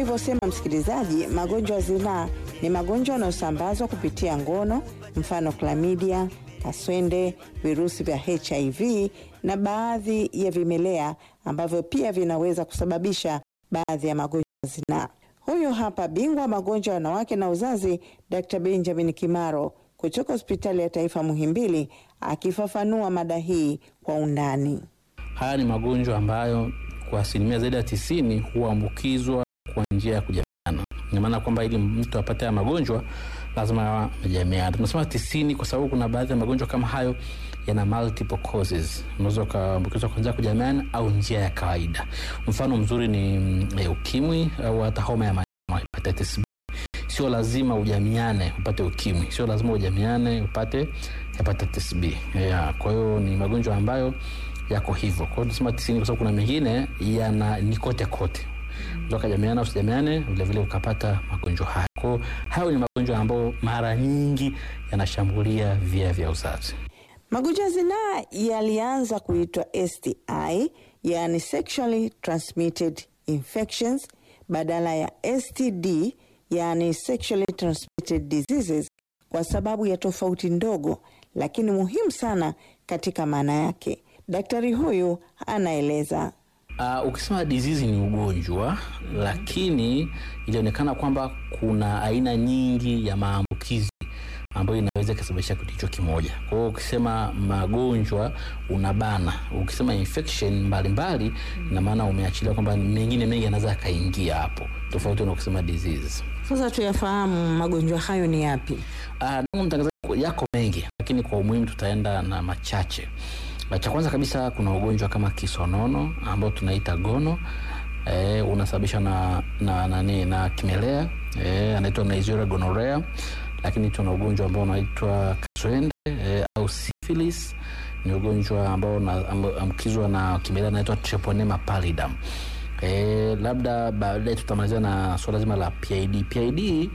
ulivyosema msikilizaji, magonjwa ya zinaa ni magonjwa yanayosambazwa kupitia ngono, mfano klamidia, kaswende, virusi vya HIV na baadhi ya vimelea ambavyo pia vinaweza kusababisha baadhi ya magonjwa ya zinaa. Huyu hapa bingwa magonjwa ya wanawake na uzazi, Dr. Benjamin Kimaro kutoka hospitali ya taifa Muhimbili akifafanua mada hii kwa undani. Haya ni magonjwa ambayo kwa asilimia zaidi ya tisini huambukizwa kwa njia ya kujamiana. Ina maana kwamba ili mtu apate haya magonjwa lazima amejamiana. Tunasema tisini kwa sababu kuna baadhi ya magonjwa kama hayo yana multiple causes. Unaweza ukaambukizwa kwa njia ya kujamiana au njia ya kawaida. Mfano mzuri ni e, ukimwi au hata homa ya manjano hepatitis B. Sio lazima ujamiane upate ukimwi, sio lazima ujamiane upate hepatitis B. Yeah, kwa hiyo ni magonjwa ambayo yako hivyo. Kwa hiyo tunasema tisini kwa sababu kuna mengine yana ni kote kote ukajamiana usijamiane, vilevile ukapata magonjwa haya. Kwa hiyo hayo ni magonjwa ambayo mara nyingi yanashambulia via vya uzazi. Magonjwa ya zinaa yalianza kuitwa STI, yani sexually transmitted infections, badala ya STD, yani sexually transmitted diseases, kwa sababu ya tofauti ndogo lakini muhimu sana katika maana yake. Daktari huyu anaeleza. Uh, ukisema disease ni ugonjwa, lakini ilionekana kwamba kuna aina nyingi ya maambukizi ambayo inaweza ikasababisha kitu hicho kimoja. Kwa hiyo ukisema magonjwa unabana, ukisema infection mbalimbali, ina maana umeachilia kwamba mengine mengi yanaweza yakaingia hapo, tofauti na ukisema disease. Sasa tuyafahamu magonjwa hayo ni yapi? Uh, ndugu mtangazaji, yako mengi, lakini kwa umuhimu tutaenda na machache. Cha kwanza kabisa kuna ugonjwa kama kisonono ambao tunaita gono e, unasababishwa na na nani na, na kimelea e, anaitwa Neisseria gonorrhea, lakini tuna ugonjwa ambao unaitwa kaswende e, au syphilis ni ugonjwa ambao unaambukizwa na kimelea anaitwa Treponema pallidum. E, labda baadaye tutamalizia na suala zima la PID. PID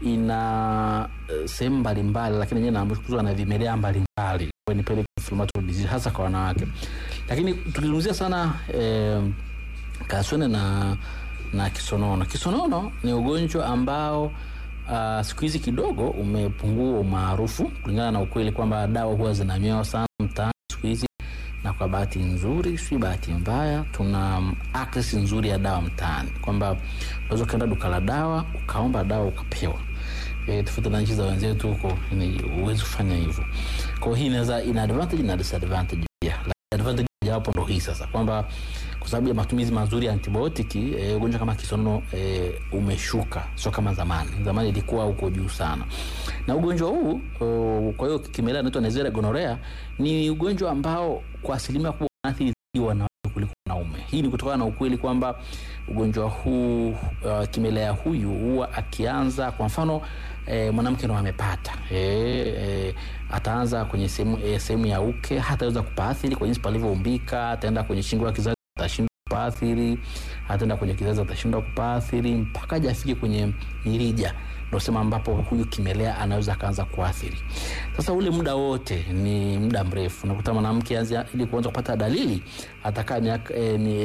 ina uh, sehemu mbalimbali, lakini yenyewe inaambukizwa na vimelea mbalimbali ni inflammatory disease hasa kwa wanawake, lakini tukizungumzia sana eh, kaswende na na kisonono. Kisonono ni ugonjwa ambao uh, siku hizi kidogo umepungua umaarufu kulingana na ukweli kwamba dawa huwa zinanywewa sana mtaani siku hizi, na kwa bahati nzuri, si bahati mbaya, tuna access nzuri ya dawa mtaani, kwamba unaweza ukaenda duka la dawa ukaomba dawa ukapewa E, tofauti na nchi za wenzetu huko huwezi kufanya hivyo. Kwa hii inaweza ina advantage na disadvantage pia. Advantage jawapo ndo hii sasa kwamba kwa sababu ya matumizi mazuri ya antibiotiki e, ugonjwa kama kisonono e, umeshuka, sio kama zamani. Zamani ilikuwa huko juu sana. Na ugonjwa huu o, kwa hiyo kimelea inaitwa Neisseria gonorrhea ni ugonjwa ambao kwa asilimia kubwa unaathiri wanawake kuliko wanaume. Hii ni kutokana na ukweli kwamba ugonjwa huu uh, kimelea huyu huwa akianza kwa mfano e, mwanamke ndo amepata e, e, ataanza kwenye sehemu e, sehemu ya uke, hataweza kupaathiri kwa jinsi palivyoumbika. Ataenda kwenye shingo ya kizazi, atashindwa kupaathiri. Ataenda kwenye kizazi, atashindwa kupaathiri mpaka aje afike kwenye mirija, ndio sema ambapo huyu kimelea anaweza akaanza kuathiri. Sasa ule muda wote ni muda mrefu, unakuta mwanamke anza ili kuanza kupata dalili atakaa miaka e, ni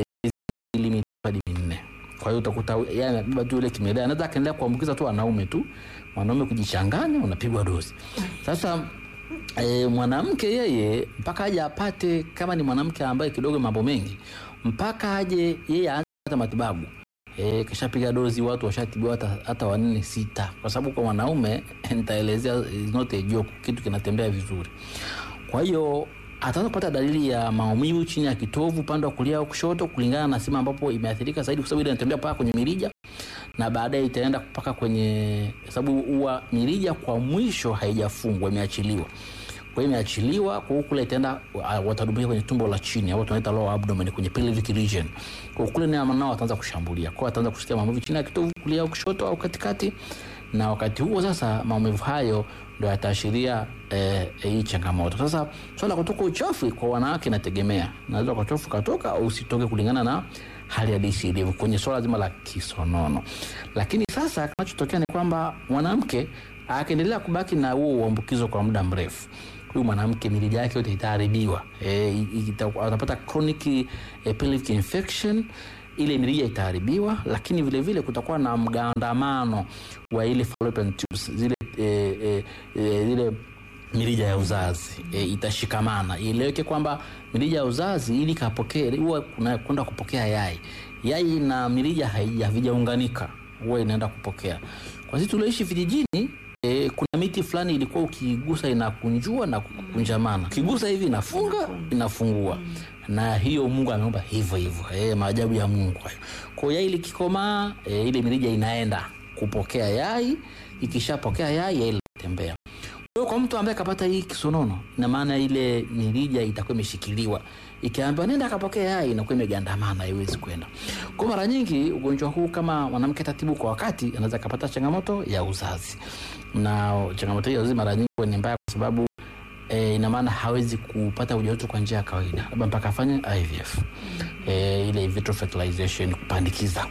hadi minne. Kwa hiyo utakuta yeye anabeba tu ile kimelea, anaweza akaendelea kuambukiza tu wanaume tu, mwanaume kujichanganya, unapigwa dozi. Sasa e, mwanamke yeye mpaka aje apate, kama ni mwanamke ambaye kidogo mambo mengi, mpaka aje yeye aanze kupata matibabu e, kishapiga dozi, watu washatibiwa hata, hata wanne sita, kwa sababu kwa mwanaume nitaelezea, is not a joke, kitu kinatembea vizuri. Kwa hiyo ataanza kupata dalili ya maumivu chini ya kitovu upande wa kulia au kushoto, kulingana na sehemu ambapo imeathirika zaidi, kwa sababu ile inatembea mpaka kwenye mirija na baadaye itaenda mpaka kwenye, sababu huwa mirija kwa mwisho haijafungwa, imeachiliwa. Kwa hiyo imeachiliwa, kwa hiyo kule itaenda, watadumbukia kwenye tumbo la chini au tunaita lower abdomen, kwenye pelvic region. Kwa kule nao wataanza kushambulia, kwa ataanza kusikia maumivu chini ya kitovu, kulia au kushoto au katikati, na wakati huo sasa maumivu hayo ndio yataashiria eh, hii changamoto. Sasa swala kutoka uchafu kwa wanawake inategemea, naweza uchafu katoka au usitoke kulingana na hali ya disi ilivyo kwenye swala zima la kisonono. Lakini sasa kinachotokea ni kwamba mwanamke akiendelea kubaki na huo uambukizo kwa muda mrefu, huyu mwanamke mirija yake yote itaharibiwa, e, atapata chronic e, pelvic infection ile mirija itaharibiwa, lakini vile vile kutakuwa na mgandamano wa ile fallopian tubes, zile e, e, e, zile mirija ya uzazi e, itashikamana. Ieleweke kwamba mirija ya uzazi ili kapokee huwa kuna kwenda kupokea yai, yai na mirija haija- havijaunganika, huwa inaenda kupokea. Kwa sisi tulioishi vijijini e, kuna miti fulani ilikuwa ukigusa inakunjua na kukunjamana, ukigusa hivi inafunga inafungua, na hiyo Mungu ameumba hivyo hivyo. E, maajabu ya Mungu hayo. Kwa hiyo yai likikomaa, e, ile mirija inaenda kupokea yai, ikishapokea yai, yai linatembea. Kwa hiyo kwa mtu ambaye kapata hii kisonono, ina maana ile mirija itakuwa imeshikiliwa, ikiambiwa nenda akapokea yai, inakuwa imegandamana, haiwezi kwenda. Kwa mara nyingi ugonjwa huu, kama mwanamke atatibu kwa wakati, anaweza akapata changamoto ya uzazi, na changamoto hiyo ya uzazi mara nyingi huwa ni mbaya, kwa sababu e, ina maana hawezi kupata ujauzito kwa njia ya kawaida, labda mpaka afanye IVF e, ile in vitro fertilization, kupandikiza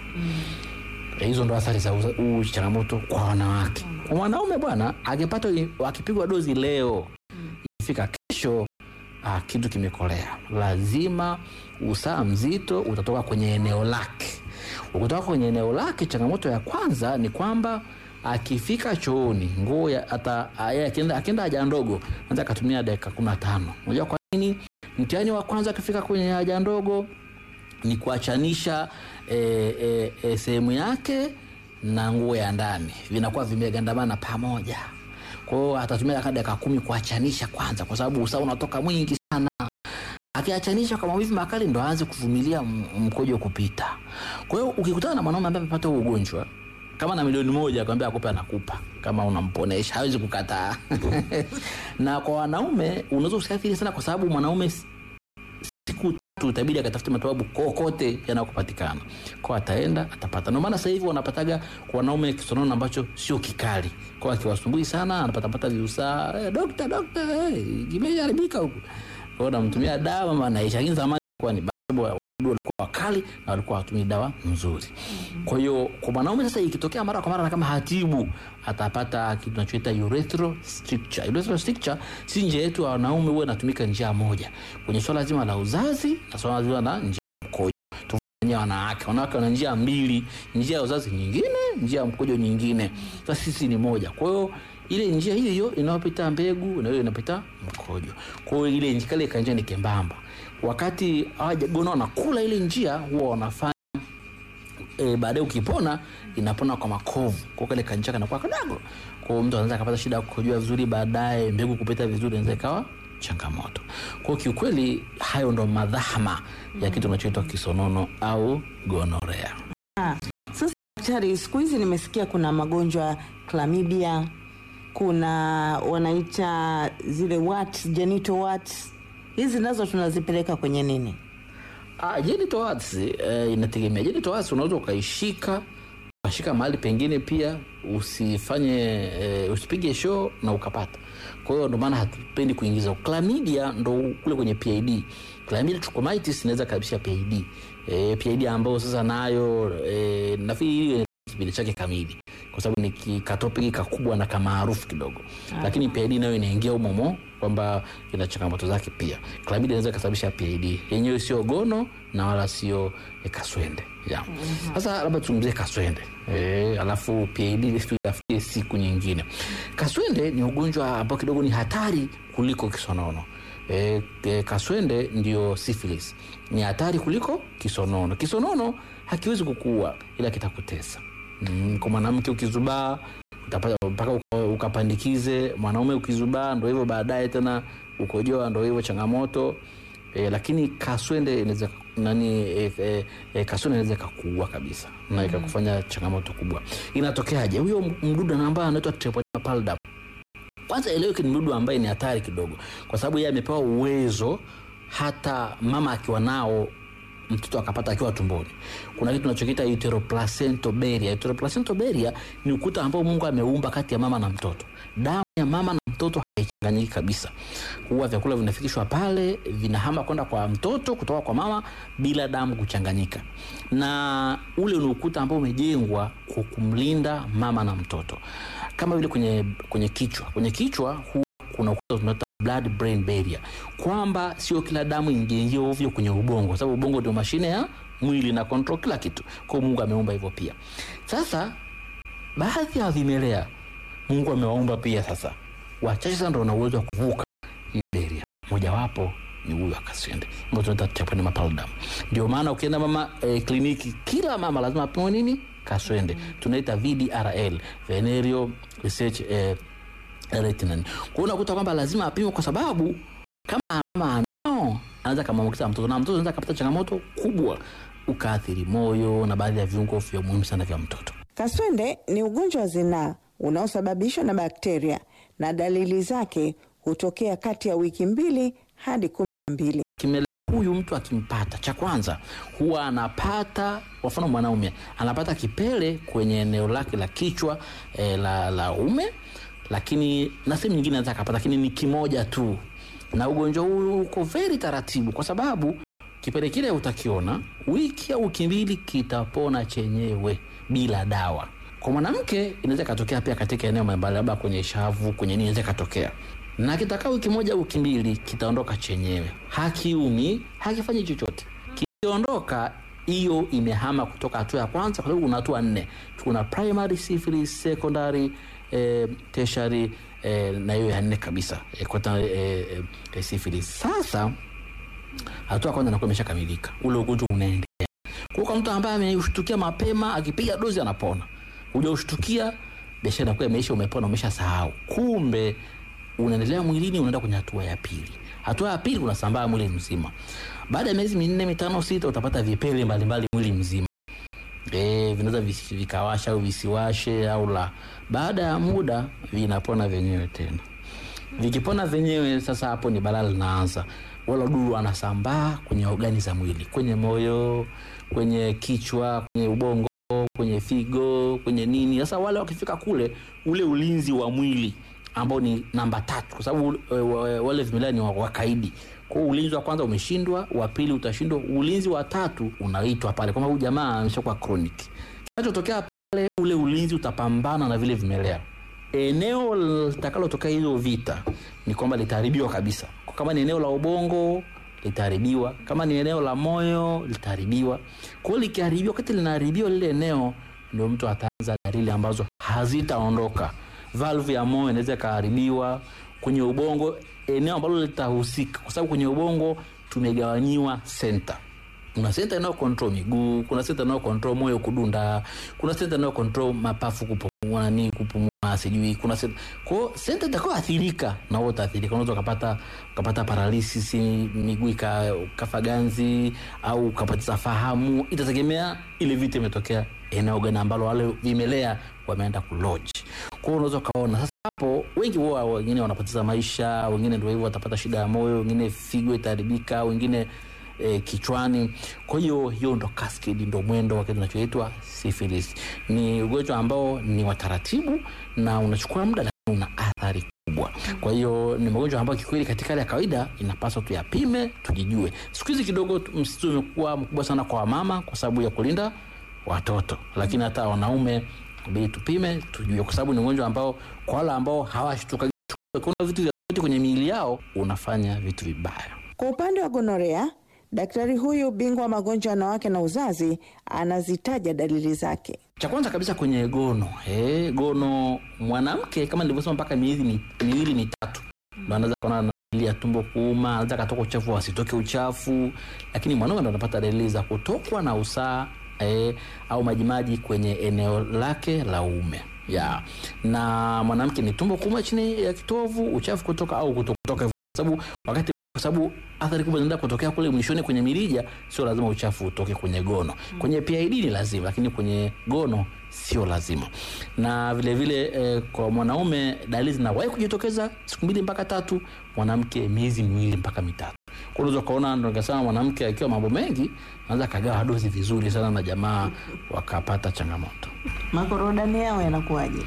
Eh, hizo ndo athari za uza- huu changamoto kwa wanawake. Kwa mwanaume bwana, akipata akipigwa dozi leo, ikifika kesho ah, kitu kimekolea. Lazima usaa mzito utatoka kwenye eneo lake. Ukitoka kwenye eneo lake, changamoto ya kwanza ni kwamba akifika chooni nguo ya- ata aya- akienda akienda haja ndogo anaweza akatumia dakika kumi na tano. Unajua kwa nini? Mtihani wa kwanza akifika kwenye haja ndogo ni kuachanisha e, e, e, sehemu yake na nguo ya ndani vinakuwa vimegandamana pamoja. Kwa hiyo atatumia kama dakika kumi kuachanisha kwanza, kwa sababu usaha unatoka mwingi sana. Akiachanisha kwa maumivu makali, ndo aanze kuvumilia m- mkojo kupita. Kwa hiyo ukikutana na mwanaume ambaye amepata huo ugonjwa kama na milioni moja akwambia akupe, anakupa kama unamponesha, hawezi kukataa. na kwa wanaume unaweza usiathiri sana, kwa sababu mwanaume siku tatu itabidi akatafute matibabu kokote yanayokupatikana kwa ataenda atapata. Ndio maana sasa hivi wanapataga kwa wanaume kisonono ambacho sio kikali, kwa akiwasumbui sana anapatapata viusaa eh, dokta dokta, eh, kimeharibika huku, kwa hiyo namtumia dawa maana naisha. Lakini zamani kwa ni sababu wadudu walikuwa wakali na walikuwa hawatumii dawa nzuri. Kwa hiyo kwa mwanaume sasa, ikitokea mara kwa mara na kama hatibu, atapata kitu tunachoita urethral stricture. Urethral stricture si njia yetu ya wanaume, huwa inatumika njia moja kwenye swala zima la uzazi na swala zima la njia ya mkojo. Tufanye wanawake, wanawake wana njia mbili, njia ya uzazi nyingine, njia ya mkojo nyingine. Sasa sisi ni moja, kwa hiyo ile njia hiyo hiyo inayopita mbegu na hiyo inapita mkojo. Kwa hiyo ile njia kale kanjia ni kembamba. Wakati hawajagona wanakula ile njia, huwa wanafanya e, baadaye ukipona inapona kwa makovu, kwa kale kanjia kanakuwa kadogo. Kwa hiyo mtu anaweza akapata shida ya kukojoa vizuri, baadaye mbegu kupita vizuri inaweza ikawa changamoto. Kwa hiyo kiukweli, hayo ndo madhahama ya kitu kinachoitwa kisonono au gonorea. Sasa daktari, siku hizi nimesikia kuna magonjwa chlamydia, kuna wanaita zile warts, genital warts. Hizi nazo tunazipeleka kwenye nini? Ah, genital warts eh, inategemea. Genital warts unaweza ukaishika ukashika mahali pengine pia usifanye eh, usipige show na ukapata. Kwa hiyo ndo maana hatupendi kuingiza. Chlamydia ndo kule kwenye PID. Chlamydia trachomatis inaweza kabisa PID. Eh, PID ambayo sasa nayo eh, nafikiri hiyo kipindi chake kamili kwa sababu ni kikatopiki kakubwa na kamaarufu kidogo, lakini PID nayo inaingia humomo kwamba ina changamoto zake pia. Chlamydia inaweza ikasababisha PID yenyewe, sio gono na wala sio eh, kaswende yeah. Sasa labda tuzungumzie kaswende eh, alafu PID tuitafutie siku nyingine. Kaswende ni ugonjwa ambao kidogo ni hatari kuliko kisonono. E, e, kaswende ndio syphilis, ni hatari kuliko kisonono. Kisonono hakiwezi kukuua ila kitakutesa. Mm, kwa mwanamke ukizubaa utapata mpaka uka- ukapandikize. Mwanaume ukizubaa ndo hivyo, baadaye tena ukojoa ndo hivyo changamoto. E, lakini kaswende inaweza nani e, e, e, kaswende inaweza ikakuua kabisa na ikakufanya changamoto kubwa. Inatokeaje? Huyo mdudu ambaye anaitwa Treponema pallidum kwanza eleweke, ni mdudu ambaye ni hatari kidogo, kwa sababu yeye amepewa uwezo hata mama akiwa nao mtoto akapata akiwa tumboni. Kuna kitu tunachokiita uteroplacental barrier. Uteroplacental barrier ni ukuta ambao Mungu ameumba kati ya mama na mtoto. Damu ya mama na mtoto haichanganyiki kabisa, huwa vyakula vinafikishwa pale, vinahama kwenda kwa mtoto kutoka kwa mama bila damu kuchanganyika, na ule ni ukuta ambao umejengwa kwa kumlinda mama na mtoto, kama vile kwenye, kwenye kichwa. Kwenye kichwa huwa kuna ukuta tunaita blood brain barrier, kwamba sio kila damu ingiingie ovyo kwenye ubongo, kwa sababu ubongo ndio mashine ya mwili na control kila kitu. Kwa hiyo Mungu ameumba hivyo pia. Sasa baadhi ya vimelea Mungu amewaumba pia, sasa wachache sana ndio wana uwezo wa kuvuka hii barrier. Mojawapo ni huyu akaswende ambao tunaita Trypanosoma pallidum. Ndio maana ukienda mama eh, kliniki, kila mama lazima apimwe nini? Kaswende. Tunaita VDRL, venereal research eh, retinal. Kwa hiyo unakuta kwamba lazima apimwe kwa sababu kama mama anao anaweza kamwambukiza mtoto na mtoto anaweza kapata changamoto kubwa ukaathiri moyo na baadhi ya viungo vya muhimu sana vya mtoto. Kaswende ni ugonjwa wa zinaa unaosababishwa na bakteria na dalili zake hutokea kati ya wiki mbili hadi kumi na mbili. Kimelea huyu mtu akimpata, cha kwanza huwa anapata, kwa mfano mwanaume anapata kipele kwenye eneo lake la kichwa eh, la, la ume, lakini na sehemu nyingine anaweza akapata, lakini ni kimoja tu, na ugonjwa huu uko very taratibu, kwa sababu kipele kile utakiona wiki au wiki mbili kitapona chenyewe bila dawa. Kwa mwanamke inaweza ikatokea pia katika eneo mbalimbali, labda kwenye shavu, kwenye nini, inaweza ikatokea na kitakaa wiki moja au wiki mbili, kitaondoka chenyewe, hakiumi, hakifanyi chochote. Kikiondoka, hiyo imehama kutoka hatua ya kwanza, kwa sababu kuna hatua nne. Kuna primary syphilis, secondary eh, tertiary eh, na hiyo ya nne kabisa eh, quaternary eh, eh, syphilis. Sasa hatua ya kwanza inakuwa imeshakamilika, ule ugonjwa unaendelea. Kwa kwa mtu ambaye ameushtukia mapema, akipiga dozi anapona. Hujaushtukia, biashara inakuwa imeisha, umepona, umeshasahau. Kumbe unaendelea mwilini, unaenda kwenye hatua ya pili. Hatua ya pili unasambaa mwili mzima. Baada ya miezi minne, mitano, sita, utapata vipele mbalimbali mwili mzima. E, vinaweza visi- vikawasha au visiwashe au la. Baada ya muda vinapona vyenyewe tena. Vikipona vyenyewe, sasa hapo ni balaa linaanza. Wala wadudu wanasambaa kwenye ogani za mwili, kwenye moyo, kwenye kichwa, kwenye ubongo, kwenye figo, kwenye nini. Sasa wale wakifika kule, ule ulinzi wa mwili ambao ni namba tatu, kwa sababu e, wa- wale vimelea ni wa- wakaidi. Kwa hiyo ulinzi wa kwanza umeshindwa, wa pili utashindwa, ulinzi wa tatu unaitwa pale kwamba huyu jamaa ameshakuwa chronic. Kinachotokea pale, ule ulinzi utapambana na vile vimelea. Eneo litakalotokea hizo vita ni kwamba litaharibiwa kabisa. Kwa Kama ni eneo la ubongo litaharibiwa, kama ni eneo la moyo litaharibiwa. Kwa hiyo likiharibiwa, wakati linaharibiwa lile eneo, ndio mtu ataanza dalili ambazo hazitaondoka. Valve ya moyo inaweza ikaharibiwa, kwenye ubongo eneo ambalo litahusika, kwa sababu kwenye ubongo tumegawanyiwa senta kuna senta inayo control miguu, kuna senta inayo control moyo kudunda, kuna senta inayo control mapafu kupumua, nani kupumua, sijui kuna senta. Kwa hiyo senta itakao athirika na wewe utaathirika, unaweza ukapata ukapata paralysis, miguu ika- ukafa ganzi au ukapoteza fahamu, itategemea ile vita imetokea eneo gani ambalo wale vimelea wameenda kulodge. Kwa hiyo unaweza ukaona sasa hapo wengi huwa wengine wanapoteza maisha, wengine ndio hivyo watapata shida ya moyo, wengine figo itaharibika, wengine e, kichwani. Kwa hiyo hiyo ndo cascade, ndo mwendo wa kitu kinachoitwa syphilis. Ni ugonjwa ambao ni wa taratibu na unachukua muda, lakini una athari kubwa. Kwa hiyo ni magonjwa ambayo kikweli katika hali ya kawaida inapaswa tuyapime, tujijue. Siku hizi kidogo tu- msitizo umekuwa mkubwa sana kwa wamama kwa sababu ya kulinda watoto, lakini hata wanaume inabidi tupime, tujue, kwa sababu ni ugonjwa ambao kwa wale ambao hawashtuka kuna vitu vya kwenye miili yao unafanya vitu vibaya. Kwa upande wa gonorea, daktari huyu bingwa wa magonjwa ya wanawake na uzazi anazitaja dalili zake. Cha kwanza kabisa kwenye gono eh, gono mwanamke kama nilivyosema, mpaka miezi mi- miwili mitatu ndo anaweza kuona na dalili ya tumbo kuuma, anaweza katoka uchafu asitoke uchafu, lakini mwanaume ndo anapata dalili za kutokwa na usaa eh, au majimaji kwenye eneo lake la uume ya na mwanamke ni tumbo kuuma chini ya kitovu, uchafu kutoka au kutokutoka, kwa sababu wakati kwa sababu athari kubwa zinaenda kutokea kule mwishoni kwenye mirija. Sio lazima uchafu utoke kwenye gono. Kwenye PID ni lazima, lakini kwenye gono sio lazima. Na vile vile eh, kwa mwanaume dalili zinawahi kujitokeza siku mbili mpaka tatu, mwanamke miezi miwili mpaka mitatu. Kwa hiyo unaweza ukaona, ndo nikasema mwanamke akiwa mambo mengi anaweza akagawa dozi vizuri sana na jamaa wakapata changamoto. Makorodani yao yanakuwaje?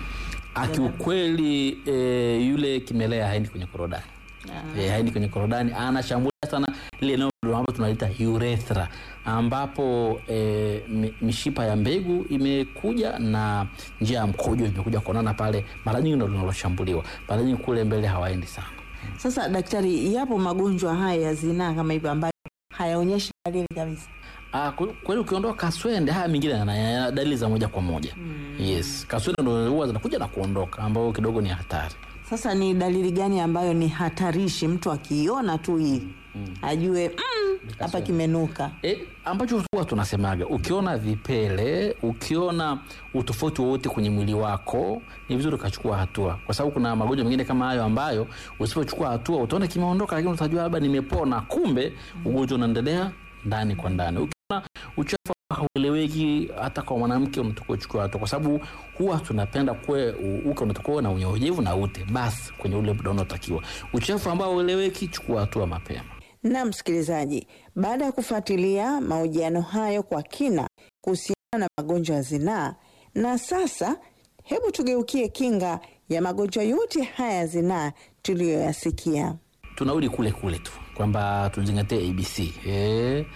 Akiukweli eh, yule kimelea haendi kwenye korodani eh, haendi kwenye korodani, anashambulia sana lile eneo ambalo tunalita urethra, ambapo eh, mi- mishipa ya mbegu imekuja na njia ya mkojo imekuja kuonana pale, mara nyingi ndo linaloshambuliwa. Mara nyingi kule mbele hawaendi sana. Sasa daktari, yapo magonjwa haya ya zinaa kama hivyo ambayo hayaonyeshi dalili kabisa? Ah, kwa kweli ukiondoa kaswende haya mengine yana yana dalili za moja kwa moja. Yes, kaswende ndo huwa zinakuja na kuondoka ambao kidogo ni hatari. Sasa ni dalili gani ambayo ni hatarishi mtu akiiona tu hii ajue "Mm, hapa kimenuka? E, ambacho huwa tunasemaga ukiona vipele, ukiona utofauti wowote kwenye mwili wako, ni vizuri ukachukua hatua, kwa sababu kuna magonjwa mengine kama hayo ambayo usipochukua hatua utaona kimeondoka, lakini utajua labda nimepona, kumbe ugonjwa unaendelea ndani kwa ndani. Ukiona uchafu haueleweki hata kwa mwanamke, unatakiwa uchukue hatua, kwa sababu huwa tunapenda kwe uke unatakiwa na unyevunyevu na ute basi kwenye ule muda unaotakiwa. Uchafu ambao haueleweki, chukua hatua mapema. Na msikilizaji, baada ya kufuatilia mahojiano hayo kwa kina kuhusiana na magonjwa ya zinaa, na sasa hebu tugeukie kinga ya magonjwa yote haya ya zinaa tuliyoyasikia. tunarudi kule kule tu kwamba tuzingatie abc eh,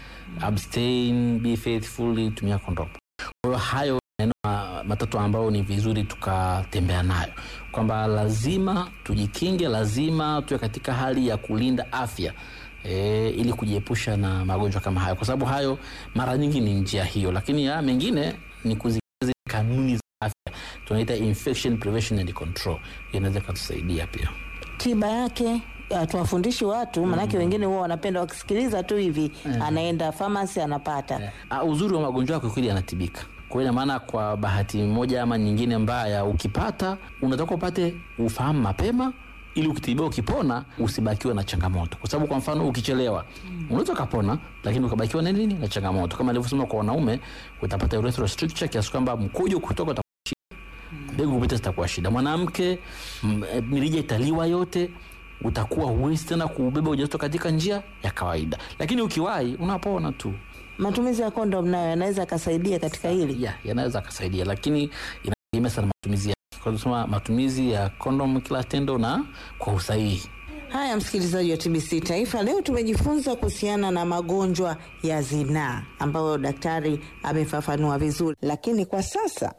abstain be faithful tumia kondom kwa hiyo hayo maneno ma- matatu ambayo ni vizuri tukatembea nayo kwamba lazima tujikinge lazima tuwe katika hali ya kulinda afya E, ili kujiepusha na magonjwa kama hayo kwa sababu hayo mara nyingi ni njia hiyo lakini ya mengine ni kuzingatia zile kanuni za afya tunaita infection prevention and control inaweza ikatusaidia pia Tiba yake uh, tuwafundishi watu manake wengine huwa wanapenda wakisikiliza tu hivi anaenda famasi anapata Uh, uzuri wa magonjwa yako kweli yanatibika. Kwa hiyo ina maana kwa bahati moja ama nyingine mbaya, ukipata unataka upate ufahamu mapema ili ukitibiwa ukipona usibakiwe na changamoto, kwa sababu kwa mfano ukichelewa unaweza ukapona, lakini ukabakiwa na nini na changamoto, kama nilivyosema kwa wanaume utapata urethral stricture kiasi kwamba mkojo kutoka utakuwa shida, mbegu kupita zitakuwa shida. Mwanamke m- eh, mirija italiwa yote utakuwa huwezi tena kubeba ujauzito katika njia ya kawaida, lakini ukiwahi unapona tu. matumizi ya kondom nayo yanaweza akasaidia katika hili ya yanaweza akasaidia lakini inategemea sana matumizi yake kwa kusema matumizi ya kondom kila tendo na kwa usahihi haya msikilizaji wa tbc taifa leo tumejifunza kuhusiana na magonjwa ya zinaa ambayo daktari amefafanua vizuri lakini kwa sasa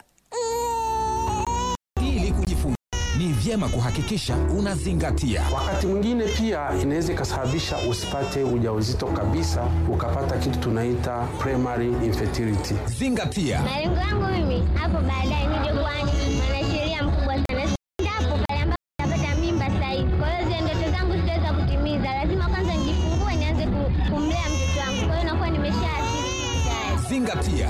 Ili kujifunza ni vyema kuhakikisha unazingatia Wakati mwingine pia inaweza ikasababisha usipate ujauzito kabisa, ukapata kitu tunaita primary infertility. zingatia Malengo yangu mimi hapo baadaye nije kuwa ni mwanasheria mkubwa sana. Endapo pale ambapo napata mimba sahihi. Kwa hiyo zile ndoto zangu sitaweza kutimiza. Lazima kwanza nijifungue nianze ku- kumlea mtoto wangu. Kwa hiyo nakuwa nimeshaathiri kitu tayari. zingatia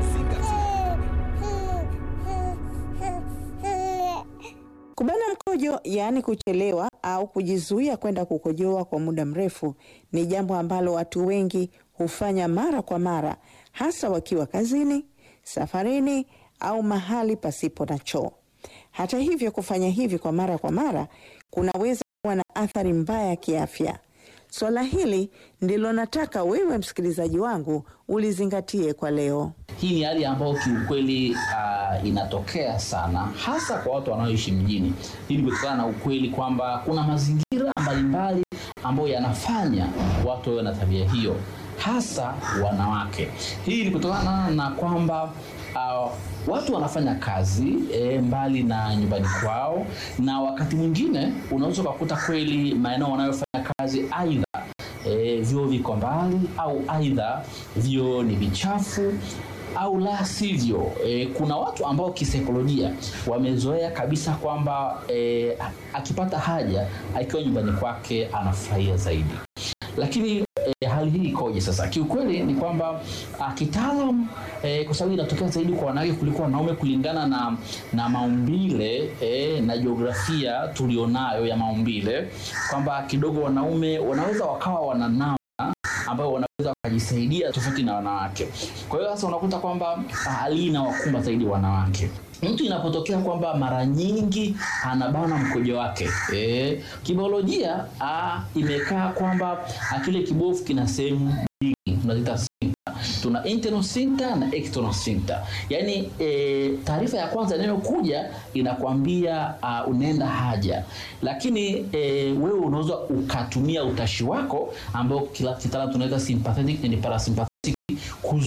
Kubana mkojo, yaani kuchelewa au kujizuia kwenda kukojoa kwa muda mrefu, ni jambo ambalo watu wengi hufanya mara kwa mara, hasa wakiwa kazini, safarini au mahali pasipo na choo. Hata hivyo, kufanya hivi kwa mara kwa mara kunaweza kuwa na athari mbaya kiafya. Swala hili ndilo nataka wewe msikilizaji wangu ulizingatie kwa leo. hii ni hali ambayo kiukweli uh, inatokea sana hasa kwa watu wanaoishi mjini hii ni kutokana na ukweli kwamba kuna mazingira mbalimbali ambayo yanafanya watu wawe na tabia hiyo hasa wanawake hii ni kutokana na kwamba uh, watu wanafanya kazi e, mbali na nyumbani kwao na wakati mwingine unaweza ukakuta kweli maeneo wanayofanya kazi aidha e, vyoo viko mbali au aidha vyoo ni vichafu au la sivyo e, kuna watu ambao kisaikolojia wamezoea kabisa kwamba e, akipata haja akiwa nyumbani kwake anafurahia zaidi lakini e, hali hii ikoje sasa kiukweli ni kwamba ah, kitaalam e, kwa sababu inatokea zaidi kwa wanawake kuliko wanaume kulingana na na maumbile e, na jiografia tulionayo ya maumbile kwamba kidogo wanaume wanaweza wakawa wananao ambayo wanaweza wakajisaidia tofauti na wanawake. Kwa hiyo sasa unakuta kwamba hali hii inawakumba zaidi wanawake. Mtu inapotokea kwamba mara nyingi anabana mkojo wake e, kibiolojia ah, imekaa kwamba ah, kile kibofu kina sehemu mbili tunaziita sphincter. tuna internal sphincter na external sphincter. Yaani e, taarifa ya kwanza inayokuja inakwambia uh, unaenda haja, lakini e, wewe unaweza ukatumia utashi wako ambao kila kitaalamu tunaita sympathetic and parasympathetic kuzuia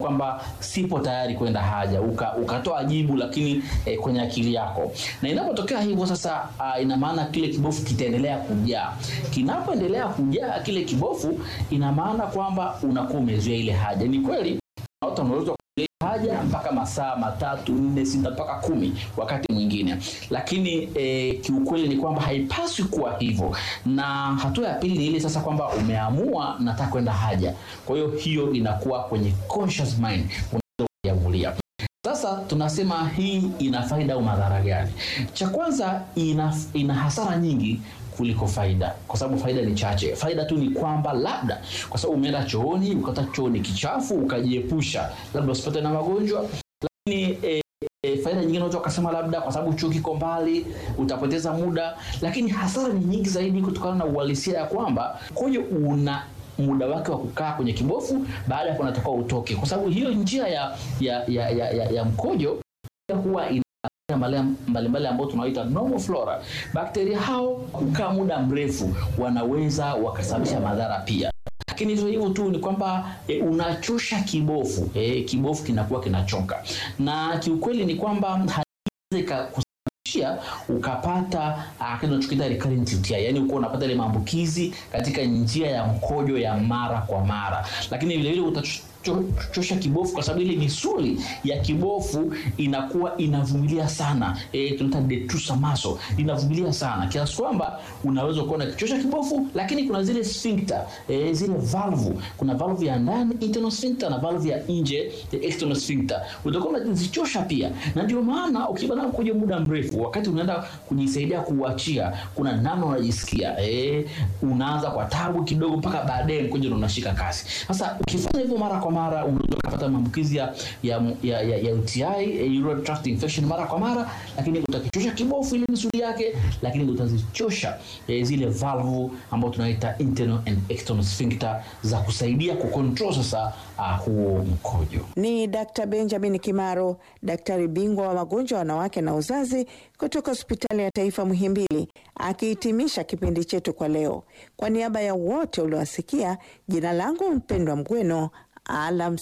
kwamba sipo tayari kwenda haja, uka, ukatoa jibu lakini eh, kwenye akili yako, na inapotokea hivyo sasa, uh, ina maana kile kibofu kitaendelea kujaa. Kinapoendelea kujaa kile kibofu, ina maana kwamba unakuwa umezuia ile haja. Ni kweli watu wanaweza kuzuia haja mpaka masaa matatu nne sita mpaka kumi wakati mwingine, lakini eh, kiukweli ni kwamba haipaswi kuwa hivyo. Na hatua ya pili ni ile sasa kwamba umeamua nataka kwenda haja, kwa hiyo hiyo inakuwa kwenye conscious mind, unaweza kujiamulia. Sasa tunasema hii ina faida au madhara gani? Cha kwanza ina, ina hasara nyingi kuliko faida, kwa sababu faida ni chache. Faida tu ni kwamba labda kwa sababu umeenda chooni ukata chooni kichafu ukajiepusha, labda usipate na magonjwa, lakini e, e, faida nyingine unaweza ukasema labda kwa sababu chuo kiko mbali utapoteza muda, lakini hasara ni nyingi zaidi kutokana na uhalisia ya kwamba mkojo una muda wake wa kukaa kwenye kibofu, baada ya hapo unatakiwa utoke, kwa sababu hiyo njia ya, ya, ya, ya, ya, ya mkojo huwa ina mbalimbali ambao tunaita normal flora. Bakteria hao kukaa muda mrefu wanaweza wakasababisha madhara pia, lakini sio hivyo tu, ni kwamba e, unachosha kibofu e, kibofu kinakuwa kinachoka, na kiukweli ni kwamba haiwezi kusababishia ukapata kinachokiita recurrent UTI, yani uko unapata ile maambukizi katika njia ya mkojo ya mara kwa mara, lakini vile vile utachosha kibofu kwa sababu ile misuli ya kibofu inakuwa inavumilia sana e, tunaita detrusor muscle inavumilia sana kiasi kwamba unaweza kuwa unakichosha kibofu, lakini kuna zile sphincter e, zile valve, kuna valve ya ndani internal sphincter na valve ya nje external sphincter, utakuwa unazichosha pia, na ndio maana ukibana mkojo muda mrefu, wakati unaenda kujisaidia kuuachia, kuna namna unajisikia e, unaanza kwa tabu kidogo, mpaka baadaye mkojo unashika kasi. Sasa ukifanya hivyo mara kwa mara unaweza kupata maambukizi ya, ya, ya, ya, ya UTI urinary tract infection mara kwa mara, lakini utakichosha kibofu ile misuli yake, lakini utazichosha eh, zile valve ambazo tunaita internal and external sphincter za kusaidia kucontrol sasa uh, huo mkojo. Ni Dr. Benjamin Kimaro, daktari bingwa wa magonjwa ya wanawake na uzazi kutoka hospitali ya taifa Muhimbili, akihitimisha kipindi chetu kwa leo. Kwa niaba ya wote uliowasikia, jina langu mpendwa Mgweno, alam